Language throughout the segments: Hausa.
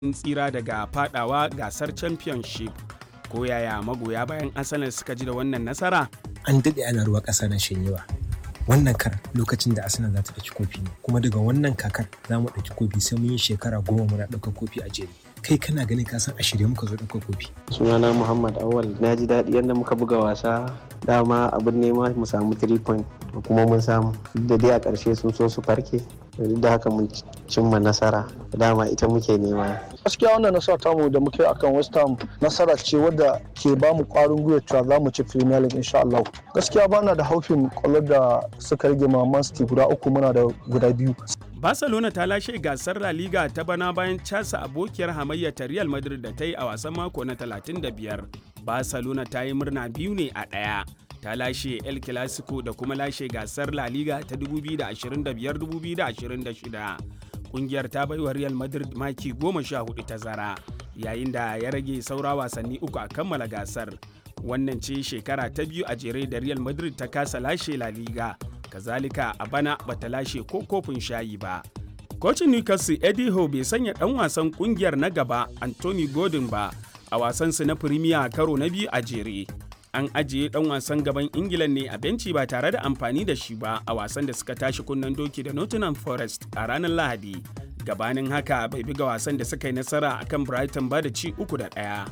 tsira daga fadawa gasar championship ko yaya magoya bayan arsenal suka ji da wannan nasara an daɗe ana ruwa ƙasa na shanyewa wannan kar lokacin da arsenal za ta ɗauki kofi ne kuma daga wannan kakar za mu ɗauki kofi sai mun yi shekara goma muna ɗaukar kofi a jere kai kana ganin ka san a shirye muka zo ɗaukar kofi sunana muhammad awal na ji daɗi yadda muka buga wasa dama abin nema mu samu 3 point kuma mun samu da dai a ƙarshe sun so su farke da haka mun cimma nasara dama ita muke nema gaskiya wannan nasara tamu da muke akan west ham nasara ce wadda ke ba mu kwarin gwiwa cewa za mu ci premier league insha Allah gaskiya bana da haufin kwallo da suka rage ma man city guda uku muna da guda biyu barcelona ta lashe gasar la liga ta bana bayan casa abokiyar hamayya ta real madrid da ta yi a wasan mako na 35 barcelona ta yi murna biyu ne a ɗaya ta lashe El Clasico da kuma lashe gasar La Liga ta 2025-2026. Kungiyar ta baiwa Real Madrid maki 14 tazara yayin da ya rage saura wasanni uku a kammala gasar. Wannan ce shekara ta biyu a jere da Real Madrid ta kasa lashe La Liga, kazalika a bana bata lashe ko kofin shayi ba. Kocin Newcastle Eddie Howe bai sanya ɗan wasan kungiyar na gaba Anthony Gordon ba a wasansu na Premier karo na biyu a jere. an ajiye dan wasan gaban ingila ne a benci ba tare da amfani da shi ba a wasan da suka tashi kunnen doki da nottingham forest a ranar lahadi gabanin haka bai buga wasan da suka yi nasara akan brighton ba da ci uku da ɗaya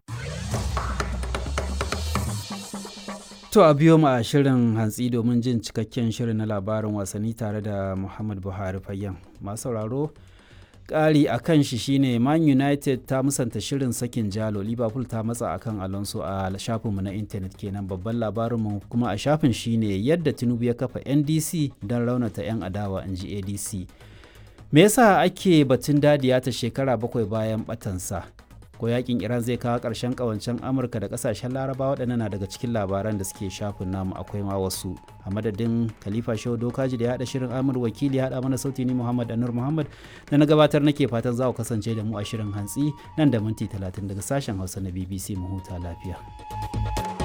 To a biyo mu a shirin hantsi domin jin cikakken shirin na labarin wasanni tare da Muhammad Buhari Fayyan. Masu sauraro ƙari a kan shi shine man united ta musanta shirin sakin jalo liverpool ta matsa akan alonso a shafinmu na intanet kenan babban labarinmu kuma a shafin shine yadda tinubu ya kafa ndc don raunata 'yan adawa in ji adc me yasa ake batun dadiya ta shekara bakwai bayan batansa ko yakin iran zai kawo ƙarshen ƙawancen amurka da ƙasashen laraba waɗannan na daga cikin labaran da suke shafin namu akwai ma wasu a madadin khalifa shehu dokaji da ya haɗa shirin amur wakili ya haɗa mana sauti ni muhammad anur muhammad da na gabatar nake fatan za ku kasance da mu a shirin hantsi nan da minti talatin daga sashen hausa na bbc mu huta lafiya